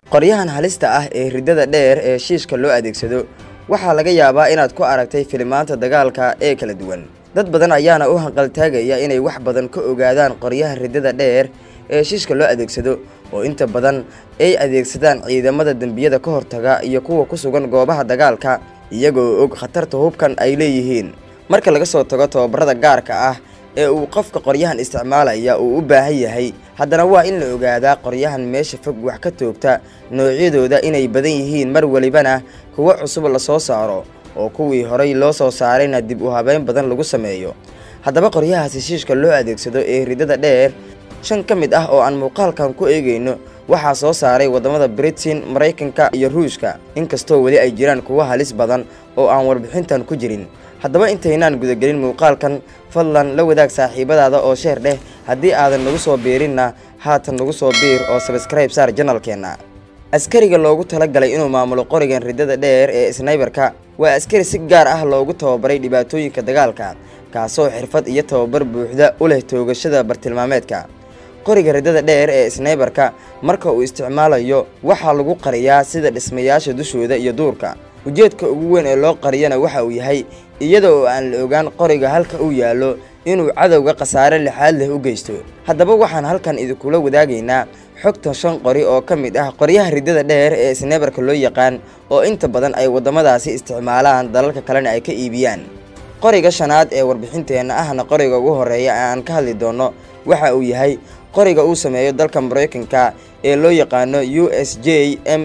qoryahan halista ah ee riddada dheer ee shiishka loo adeegsado waxaa laga yaabaa inaad ku aragtay filimaanta dagaalka ee kala duwan dad badan ayaana u hanqaltaagaya inay wax badan ka ogaadaan qoryaha riddada dheer ee shiishka loo adeegsado oo inta badan ay adeegsadaan ciidamada dembiyada ka hortaga iyo kuwa ku sugan goobaha dagaalka iyagoo og khatarta hubkan ay leeyihiin marka laga soo tago tababarada gaarka ah ee uu qofka qoryahan isticmaalaya uu u baahan yahay haddana waa in la ogaadaa qoryahan meesha fog wax ka toogta noocyadooda inay badan yihiin mar welibana kuwo cusub la soo saaro oo kuwii horay loo soo saarayna dib u habeyn badan lagu sameeyo haddaba qoryahaasi shiishka loo adeegsado ee riddada dheer shan ka mid ah oo aan muuqaalkan ku eegayno waxaa soo saaray waddamada britain maraykanka iyo ruushka inkastoo weli ay jiraan kuwo halis badan oo aan warbixintan ku jirin haddaba intaynaan gudagelin muuqaalkan fadlan la wadaag saaxiibadaada oo sheer dheh haddii aadan nagu soo biirinna haatan nagu soo biir oo sabskribe saar janalkeenna askariga loogu talagalay inuu maamulo qorigan riddada dheer ee snaybarka waa askari si gaar ah loogu tababaray dhibaatooyinka dagaalka kaasoo xirfad iyo tababar buuxda u leh toogashada bartilmaameedka qoriga riddada dheer ee snaybarka marka uu isticmaalayo waxaa lagu qariyaa sida dhismayaasha dushooda iyo duurka ujeedka ugu weyn ee loo qariyana waxa uu yahay iyada oo aan la ogaan qoriga halka uu yaallo inuu cadowga khasaare lixaad leh u geysto haddaba waxaan halkan idinkula wadaagaynaa xogta shan qori oo ka mid ah qoryaha riddada dheer ee snaybarka loo yaqaan oo inta badan ay waddamadaasi isticmaalaan dalalka kalena ay ka iibiyaan qoriga shanaad ee warbixinteenna ahna qoriga ugu horreeya ee aan ka hadli doonno waxa uu yahay qoriga uu sameeyo dalka maraykanka ee loo yaqaano u s j m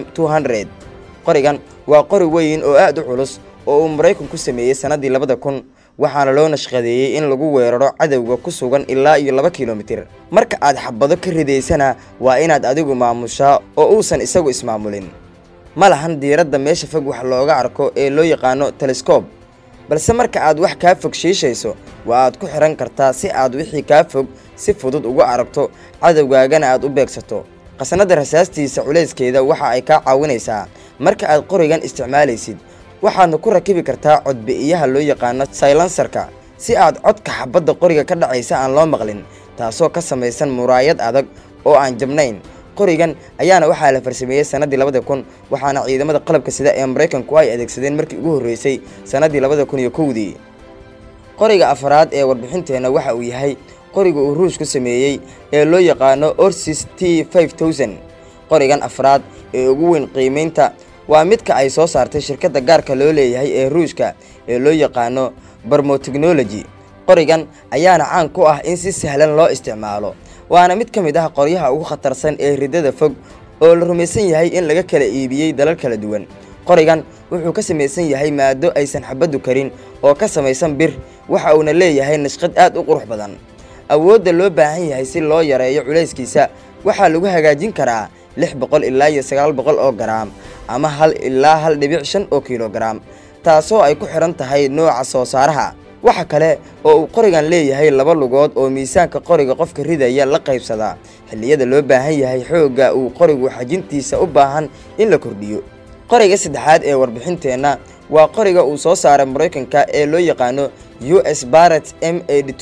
qorigan waa qori weyn oo aad u culus oo uu maraykanku sameeyey sannaddii labada kun waxaana loo nashqadeeyey in lagu weeraro cadowga ku sugan ilaa iyo laba kilomitir marka aad xabado ka ridaysana waa inaad adigu maamushaa oo uusan isagu ismaamulin ma lahan diiradda meesha fog wax looga arko ee loo yaqaano telescob balse marka aad wax kaa fog shiishayso waa aad ku xihan kartaa si aad wixii kaa fog si fudud uga aragto cadowgaagana aad u beegsato qasnada rasaastiisa culayskeeda waxa ay kaa caawinaysaa marka aad qorigan isticmaalaysid waxaadna ku rakibi kartaa codbi'iyaha loo yaqaano saylansarka si aad codka xabadda qoriga ka dhacaysa aan loo maqlin taasoo ka samaysan muraayad adag oo aan jabnayn qorigan ayaana waxaa la farsameeyey sannaddii labada kun waxaana ciidamada qalabka sida ee maraykanku ay adeegsadeen markii ugu horreysay sannaddii labada kun iyo kowdii qoriga afaraad ee warbixinteenna waxa uu yahay qoriga uu ruushku sameeyey ee loo yaqaano orsis t qorigan afraad ee ugu weyn qiimaynta waa midka ay soo saartay shirkadda gaarka loo leeyahay ee ruushka ee loo yaqaano barmotechnology qorigan ayaana caan ku ah in si sahlan loo isticmaalo waana mid ka mid ah qoryaha ugu khatarsan ee riddada fog oo la rumaysan yahay in laga kala iibiyey dalal kala duwan qorigan wuxuu ka samaysan yahay maado aysan xabaddu karin oo ka samaysan bir waxa uuna leeyahay nashqad aad u qurux badan awoodda loo baahan yahay si loo yareeyo culayskiisa waxaa lagu hagaajin karaa lix boqol ilaa iyo sagaal boqol oo garaam ama hal ilaa hal dhibic shan oo kilogaram taasoo ay ku xidhan tahay nooca soo saaraha waxa kale oo uu qorigan leeyahay laba lugood oo miisaanka qoriga qofka ridaya la qaybsadaa xilliyada loo baahan yahay xoogga uu qorigu xajintiisa u baahan in la kordhiyo qoriga saddexaad ee warbixinteenna waa qoriga uu soo saaray maraykanka ee loo yaqaano u s baret m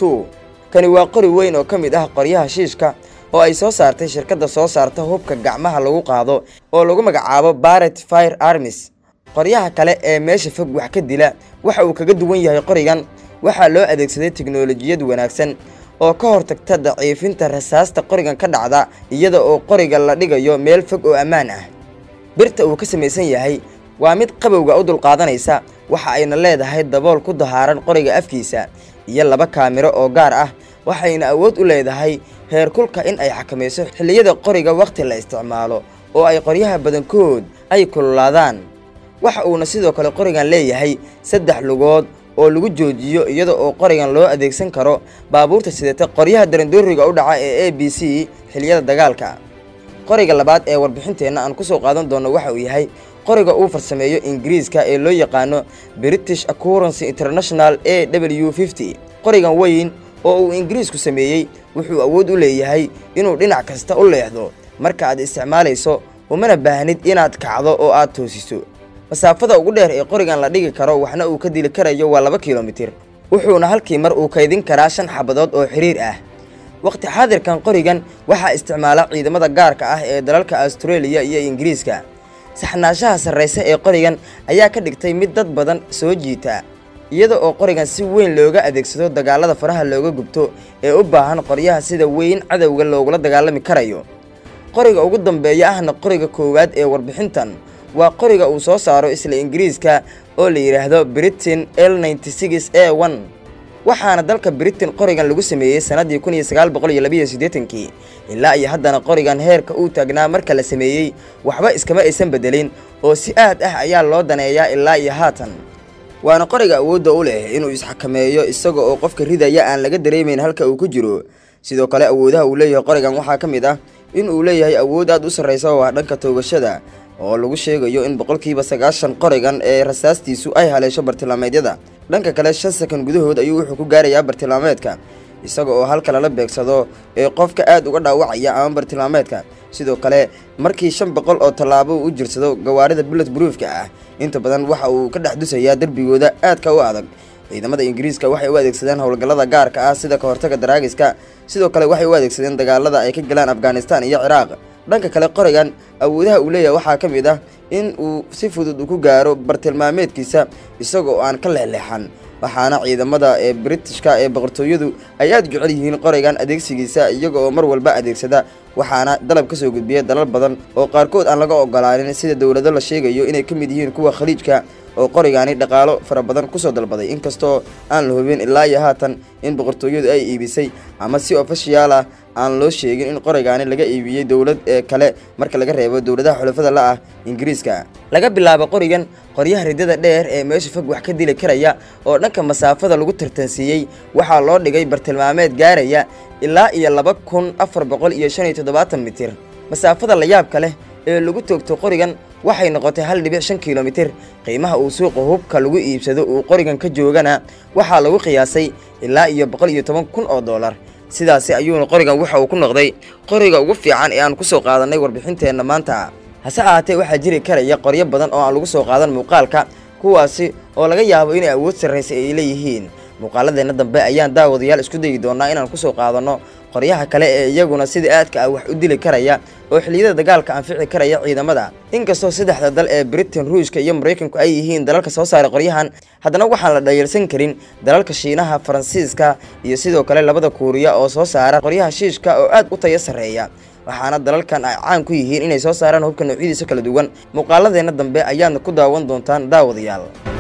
kani waa qori weyn oo ka mid ah qoryaha shiishka oo ay soo saartay shirkadda soo saarta hubka gacmaha lagu qaado oo lagu magacaabo baret fire armis qoryaha kale ee meesha fog wax ka dila waxa uu kaga duwan yahay qorigan waxaa loo adeegsaday teknolojiyad wanaagsan oo ka hortagta daciifinta rasaasta qorigan ka dhacda iyada oo qoriga la dhigayo meel fog oo ammaan ah birta uu ka samaysan yahay waa mid qabowga u dulqaadanaysa waxa ayna leedahay dabool ku dahaaran qoriga afkiisa iyo laba kaamiro oo gaar ah waxayna awood u leedahay heerkulka in ay xakamayso xilliyada qoriga wakhti la isticmaalo oo ay qoryaha badankood ay kululaadaan waxa uuna sidoo kale qorigan leeyahay saddex lugood oo lagu joojiyo iyada oo qorigan loo adeegsan karo baabuurta sidata qoryaha darandooriga u dhaca ee a b c xilliyada dagaalka qoriga labaad ee warbixinteenna aan ku soo qaadan doono waxa uu yahay qoriga uu farsameeyo ingiriiska ee loo yaqaano british accurancey international a w qorigan weyn oo uu ingiriisku sameeyey wuxuu awood u leeyahay inuu dhinac kasta u leexdo marka aad isticmaalayso umana baahnid inaad kacdo oo aad toosiso masaafada ugu dheer ee qorigan la dhigi karo waxna uu ka dili karayo waa laba kilomitir wuxuuna halkii mar uu kaydin karaa shan xabadood oo xiriir ah waqti xaadirkan qorigan waxaa isticmaala ciidamada gaarka ah ee dalalka australia iyo ingiriiska saxnaashaha sarrayse ee qorigan ayaa ka dhigtay mid dad badan soo jiita iyada oo qorigan si weyn looga adeegsado dagaalada faraha looga gubto ee u baahan qoryaha sida weyn cadowga loogula dagaalami karayo qoriga ugu dambeeya ahna qoriga koowaad ee warbixintan waa qoriga uu soo saaro isla ingiriiska oo la yidhaahdo britain l a waxaana dalka britain qorigan lagu sameeyey sannaddii kun iyo sagaal boqol iyo labiiyo siddeetankii ilaa iyo haddana qorigan heerka uu taagnaa marka la sameeyey waxba iskama aysan bedelin oo si aad ah ayaa loo daneeyaa ilaa iyo haatan waana qoriga awoodda u leh inuu isxakameeyo isaga oo qofka ridaya aan laga dareemayn halka uu ku jiro sidoo kale awoodaha uu leeyahay qorigan waxaa ka mid ah in uu leeyahay awood aad u sarraysa oo ah dhanka toogashada oo lagu sheegayo in boqolkiiba sagaashan qorigan ee rasaastiisu ay haleesho bartilmaameedyada dhanka kale shan sakan gudahood ayuu wuxuu ku gaarayaa bartilmaameedka isaga oo halka lala beegsado ee qofka aad uga dhaawacaya ama bartilmaameedka sidoo kale markii shan boqol oo tallaabo u jirsado gawaarida bullet broofka ah inta badan waxa uu ka dhex dusayaa derbigooda aadka u adag ciidamada ingiriiska waxay u adeegsadeen howlgallada gaarka ah sida ka hortaga daraagiska sidoo kale waxay u adeegsadeen dagaalada ay ka galaan afghanistan iyo ciraaq dhanka kale qorigan awoodaha uu leeyahay waxaa ka mid ah in uu si fudud ku gaaro bartilmaameedkiisa isaga oo aan ka leexleexan waxaana ciidamada ee britishka ee boqortooyadu ay aad jecel yihiin qorigan adeegsigiisa iyaga oo mar walba adeegsada waxaana dalab ka soo gudbiya dalal badan oo qaarkood aan laga ogolaanin sida dowlado la sheegayo inay ka mid yihiin kuwa khaliijka oo qorigaani dhaqaalo fara badan kusoo dalbaday inkastoo aan la hubin ilaa iyo haatan in boqortooyadu ay iibisay ama si ofishiyaal ah aan loo sheegin in qorigaani laga iibiyey dowlad ee kale marka laga reebo dowladaha xulafada la ah ingiriiska laga bilaabo qorigan qoryaha riddada dheer ee meesha fog wax ka dili karaya oo dhanka masaafada lagu tartansiiyey waxaa loo dhigay bartilmaameed gaaraya ilaa iyo laba kun afar boqol iyo shan iyo toddobaatan mitir masaafada layaabka leh ee lagu toogto qorigan waxay noqotay hal dhibic shan kilomitir qiimaha uu suuqa hubka lagu iibsado uu qorigan ka joogana waxaa lagu qiyaasay ilaa iyo boqol iyo toban kun oo dollar sidaasi ayuuna qorigan waxa uu ku noqday qoriga ugu fiican ee aan ku soo qaadannay warbixinteenna maanta hase ahaatee waxaa jiri karaya qoryo badan oo aan lagu soo qaadan muuqaalka kuwaasi oo laga yaabo inay awood sarraysa ay leeyihiin muuqaaladeenna dambe ayaan daawadayaal isku dayi doonaa inaan ku soo qaadanno qoryaha kale ee iyaguna sida aadka ah wax u dili karaya oo xilliyada dagaalka anfici karaya ciidamada inkastoo saddexda dal ee britain ruushka iyo maraykanku ay yihiin dalalka soo saaray qoryahan haddana waxaan la dhayalsan karin dalalka shiinaha faransiiska iyo sidoo kale labada kuuriya oo soo saara qoryaha shiishka oo aad u tayo sarreeya waxaana dalalkan ay caan ku yihiin inay soo saaraan hubka noocyadiisa kala duwan muuqaaladeenna dambe ayaadna ku daawan doontaan daawadayaal